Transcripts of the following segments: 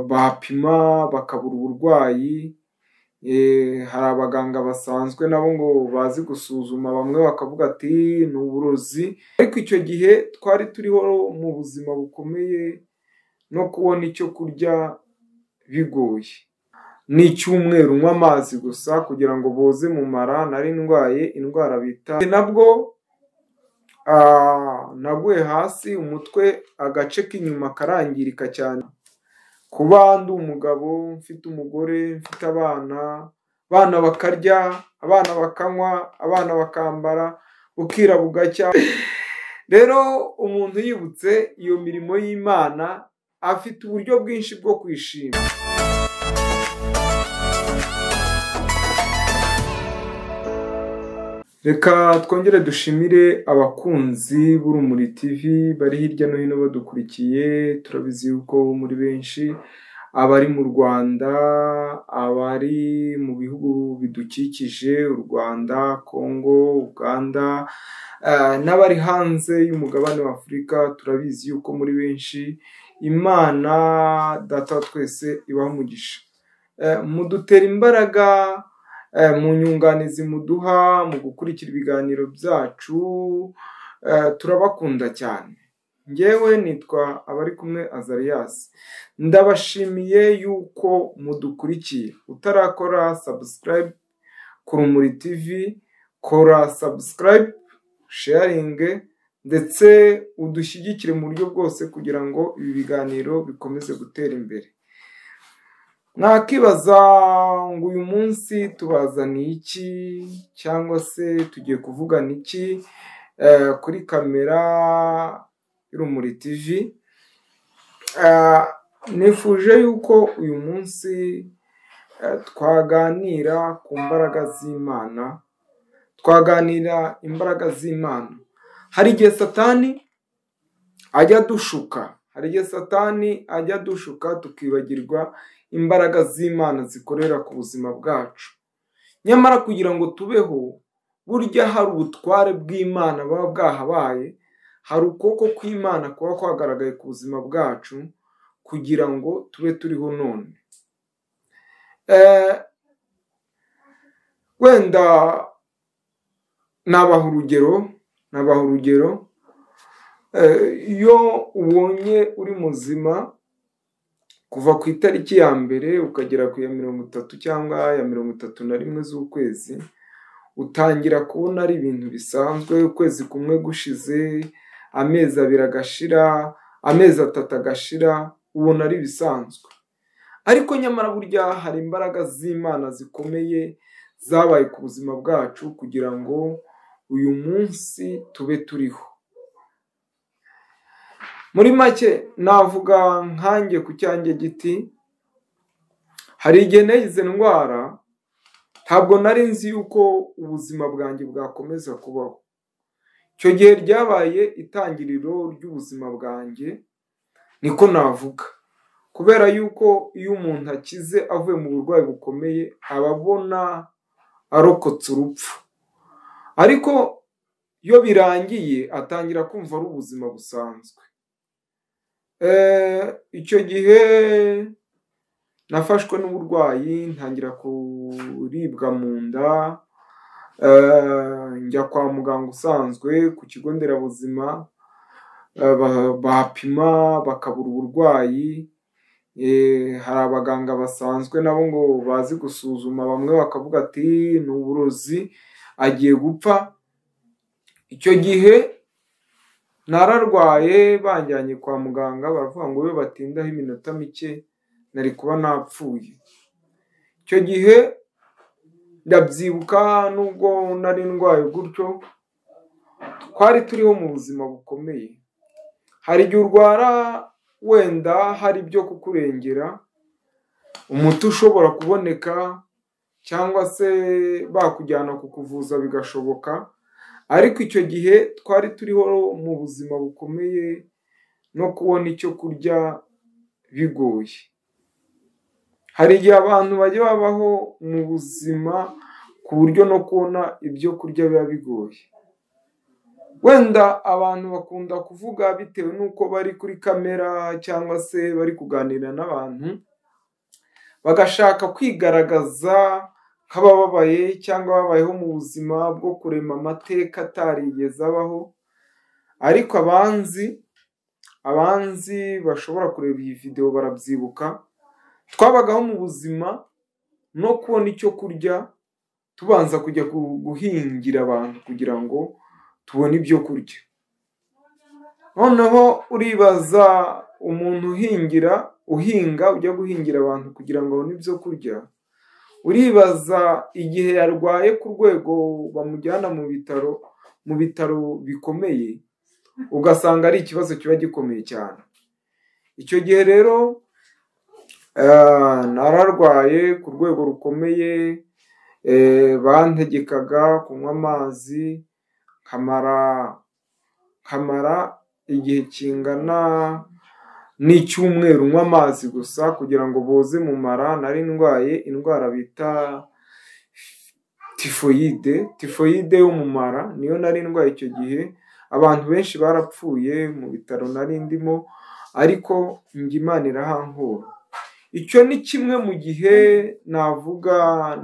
bahapima bakabura uburwayi, hari abaganga basanzwe na bo ngo bazi gusuzuma bamwe bakavuga ati ni uburozi, ariko icyo gihe twari turiho mu buzima bukomeye no kubona icyo kurya bigoye, n'icyumweru nywa amazi gusa kugira ngo boze mu mara, nari ndwaye indwara bita nabwo naguye hasi umutwe agace k'inyuma karangirika cyane, kuba ndi umugabo mfite umugore mfite abana, abana bakarya, abana bakanywa, abana bakambara bukira bugacya, rero umuntu yibutse iyo mirimo y'Imana afite uburyo bwinshi bwo kwishima. Reka twongere dushimire abakunzi b'Urumuri TV bari hirya no hino badukurikiye, turabizi yuko muri benshi abari mu Rwanda, abari mu bihugu bidukikije u Rwanda, Kongo, Uganda n'abari hanze y'umugabane wa Afurika, turabizi yuko muri benshi Imana data wa twese ibaha umugisha, mudutera imbaraga mu nyunganizi muduha mu gukurikira ibiganiro byacu, turabakunda cyane, njyewe nitwa Abarikumwe Azarias, ndabashimiye yuko mudukurikiye, utarakora subscribe ku Rumuri TV kora subscribe, sharing ndetse udushyigikire mu buryo bwose kugira ngo ibi biganiro bikomeze gutera imbere. Mwakibaza ngo uyu munsi tubazaniye iki cyangwa se tugiye kuvugana iki kuri kamera y'Urumuri TV, nifuje yuko uyu munsi twaganira ku mbaraga z'Imana, twaganira imbaraga z'Imana, hari igihe satani ajya adushuka, hari igihe satani ajya adushuka tukibagirwa imbaraga z'Imana zikorera ku buzima bwacu, nyamara kugira ngo tubeho burya hari ubutware bw'Imana buba bwahabaye, hari ukuboko kw'Imana kuba kwagaragaye ku buzima bwacu kugira ngo tube turiho none, wenda nabaha urugero nabaha urugero, iyo ubonye uri muzima kuva ku itariki ya mbere ukagera ku ya mirongo itatu cyangwa ya mirongo itatu na rimwe z'ukwezi, utangira kubona ari ibintu bisanzwe, ukwezi kumwe gushize, amezi abiri agashira, amezi atatu agashira, ubona ari ibisanzwe, ariko nyamara burya hari imbaraga z'Imana zikomeye zabaye ku buzima bwacu kugira ngo uyu munsi tube turiho. Muri make navuga nkanjye ku cyanjye giti, hari igihe nayize ndwara ntabwo nari nzi yuko ubuzima bwanjye bwakomeza kubaho, icyo gihe ryabaye itangiriro ry'ubuzima bwanjye niko navuga, kubera yuko iyo umuntu akize avuye mu burwayi bukomeye aba abona arokotse urupfu, ariko iyo birangiye atangira kumva ari ubuzima busanzwe. Icyo gihe nafashwe n'uburwayi ntangira kuribwa mu nda, njya kwa muganga usanzwe ku kigo nderabuzima bahapima bakabura uburwayi, hari abaganga basanzwe na bo ngo bazi gusuzuma bamwe bakavuga ati ni uburozi agiye gupfa, icyo gihe nararwaye banjyanye kwa muganga baravuga ngo iyo batindaho iminota mike nari kuba napfuye, icyo gihe ndabyibuka nubwo nari ndwaye gutyo twari turiho mu buzima bukomeye, hari igihe urwara wenda hari ibyo kukurengera, umuti ushobora kuboneka cyangwa se bakujyana kukuvuza bigashoboka, ariko icyo gihe twari turiho mu buzima bukomeye no kubona icyo kurya bigoye, hari igihe abantu bajya babaho mu buzima ku buryo no kubona ibyo kurya biba bigoye, wenda abantu bakunda kuvuga bitewe n'uko bari kuri kamera cyangwa se bari kuganira n'abantu bagashaka kwigaragaza nk'abababaye cyangwa babayeho mu buzima bwo kurema amateka atarigeze abaho ariko abanzi abanzi bashobora kureba iyi videwo barabyibuka twabagaho mu buzima no kubona icyo kurya tubanza kujya gu- guhingira abantu kugira ngo tubone ibyo kurya noneho uribaza umuntu uhingira uhinga ujya guhingira abantu kugira ngo abone ibyo kurya uribaza igihe yarwaye ku rwego bamujyana mu bitaro mu bitaro bikomeye ugasanga ari ikibazo kiba gikomeye cyane icyo gihe rero eh, nararwaye ku rwego rukomeye eh, bantegekaga kunywa amazi nkamara nkamara igihe kingana n'icyumweru nywa amazi gusa kugira ngo boze mu mara nari ndwaye indwara bita tifoyide tifoyide y'umumara niyo nari ndwaye icyo gihe abantu benshi barapfuye mu bitaro nari ndimo ariko njye imana irahankura icyo ni kimwe mu gihe navuga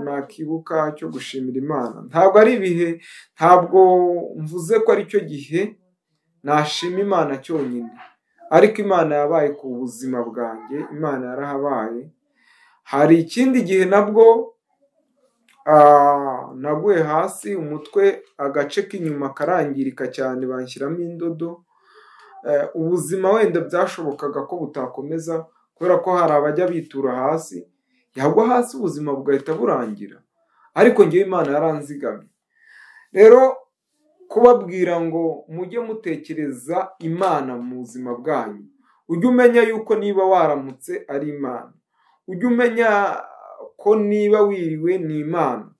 nakibuka cyo gushimira imana ntabwo ari ibihe ntabwo mvuze ko ari cyo gihe nashima imana cyonyine ariko imana yabaye ku buzima bwanjye imana yarahabaye hari ikindi gihe nabwo ah, naguye hasi umutwe agace k'inyuma karangirika cyane banshyiramo indodo Eh, ubuzima wenda byashobokaga ko butakomeza kubera ko hari abajya bitura hasi yagwa hasi ubuzima bugahita burangira ariko ngewe imana yaranzigamye rero kubabwira ngo mujye mutekereza imana mu buzima bwanyu ujye umenya yuko niba waramutse ari imana ujye umenya ko niba wiriwe ni imana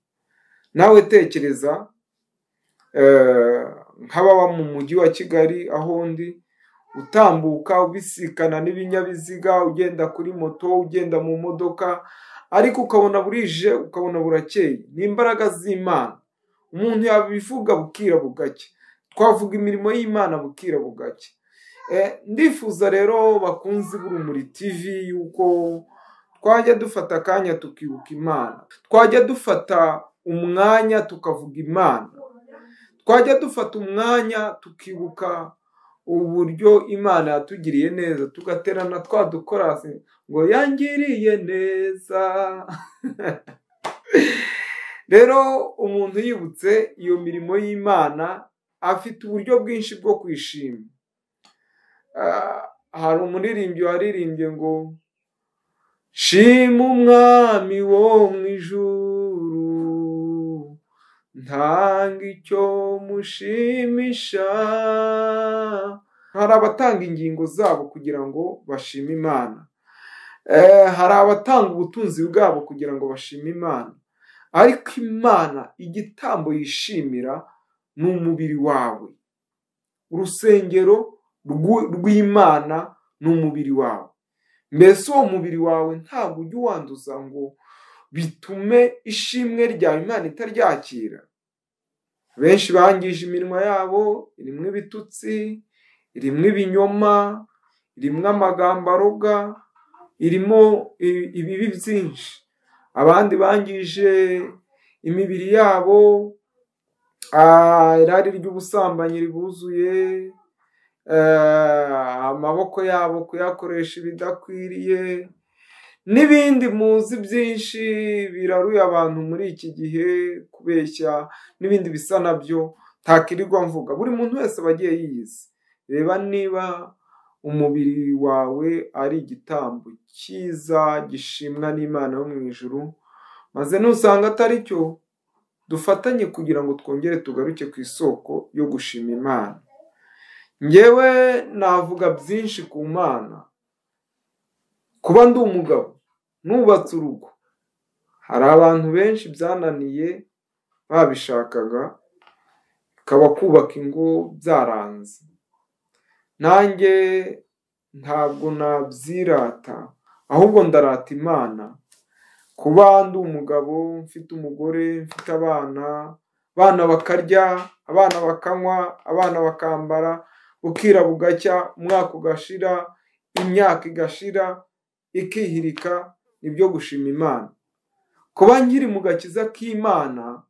nawe tekereza eh, nk'ababa mu mujyi wa kigali aho ndi utambuka ubisikana n'ibinyabiziga ugenda kuri moto ugenda mu modoka ariko ukabona burije ukabona burakeye ni imbaraga z'imana umuntu yabivuga bukira bugacya twavuga imirimo y'imana bukira bugacya Eh, ndifuza rero bakunzi b'urumuri tv yuko twajya dufata akanya tukibuka imana twajya dufata umwanya tukavuga imana twajya dufata umwanya tukibuka uburyo imana yatugiriye neza tugaterana twa dukorasi ngo yangiriye neza rero umuntu yibutse iyo mirimo y'imana afite uburyo bwinshi bwo kwishima Ah, hari umuririmbyi waririmbye ngo shima umwami wo mu ijuru ntanga icyo mushimisha hari abatanga ingingo zabo kugira ngo bashime imana Eh, hari abatanga ubutunzi bwabo kugira ngo bashime imana ariko imana igitambo yishimira ni umubiri wawe urusengero rw'u- rw'imana ni umubiri wawe mbese uwo mubiri wawe ntabwo ujya uwanduza ngo bitume ishimwe ryawe imana itaryakira benshi bangije iminwa yabo rimwe ibitutsi rimwe ibinyoma rimwe amagambo aroga irimo i- ibibi byinshi abandi bangije imibiri yabo ah, irari ry'ubusambanyi ribuzuye eh, amaboko yabo kuyakoresha ibidakwiriye n'ibindi muzi byinshi biraruye abantu muri iki gihe kubeshya n'ibindi bisa nabyo ntakirirwa mvuga buri muntu wese aba agiye yiyizi reba niba umubiri wawe ari igitambo cyiza gishimwa n'imana yo mu ijuru maze nusanga atari cyo dufatanye kugira ngo twongere tugaruke ku isoko yo gushima imana njyewe navuga byinshi ku mana kuba ndi umugabo nubatse urugo hari abantu benshi byananiye babishakaga bikaba kubaka ingo byaranze nanjye ntabwo nabyirata ahubwo ndarata imana kuba ndi umugabo mfite umugore mfite abana abana bakarya abana bakanywa abana bakambara bukira bugacya umwaka ugashira imyaka igashira ikihirika ni byo gushima imana kuba nkiri mu gakiza k'imana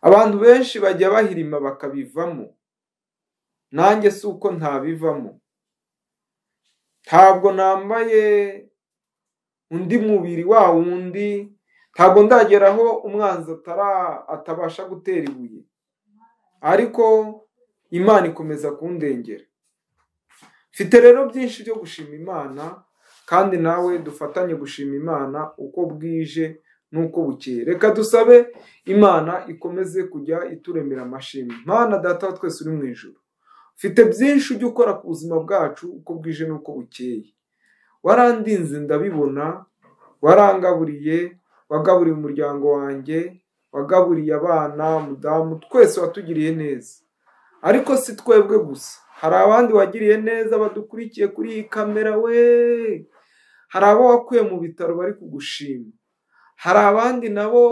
abantu benshi bajya bahirima bakabivamo nanjye si uko ntabivamo ntabwo nambaye undi mubiri wa wundi ntabwo ndageraho umwanzi atabasha gutera ibuye ariko imana ikomeza kundengera mfite rero byinshi byo gushima imana kandi nawe dufatanye gushima imana uko bwije n'uko bukeye reka dusabe imana ikomeze kujya ituremera amashimwe Mana data twese uri mu ijoro ufite byinshi ujya ukora ku buzima bwacu uko bwije n'uko bukeye warandinze ndabibona warangaburiye wagaburiye umuryango wanjye wagaburiye abana mudamu twese watugiriye neza ariko si twebwe gusa hari abandi wagiriye neza badukurikiye kuri iyi kamera we hari abo wakuye mu bitaro bari kugushima hari abandi nabo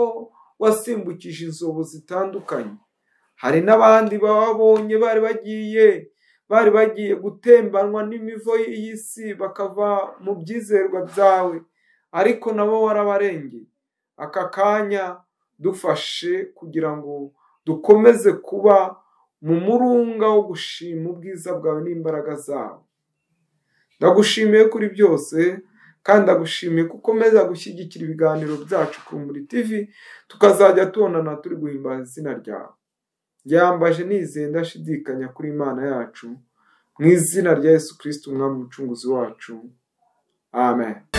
wasimbukije inzobo zitandukanye hari n'abandi bababonye bari bagiye bari bagiye gutembanwa n'imivo y'isi bakava mu byizerwa byawe ariko nabo warabarengeye aka kanya dufashe kugira ngo dukomeze kuba mu murunga wo gushima ubwiza bwawe n'imbaraga zawe ndagushimiye kuri byose kandi ndagushimiye ko ukomeza gushyigikira ibiganiro byacu ku muri tv tukazajya tubonana turi guhimbaza izina ryawe yambaje nizeye ndashidikanya kuri imana yacu mu izina rya yesu kirisiti umwami umucunguzi wacu amen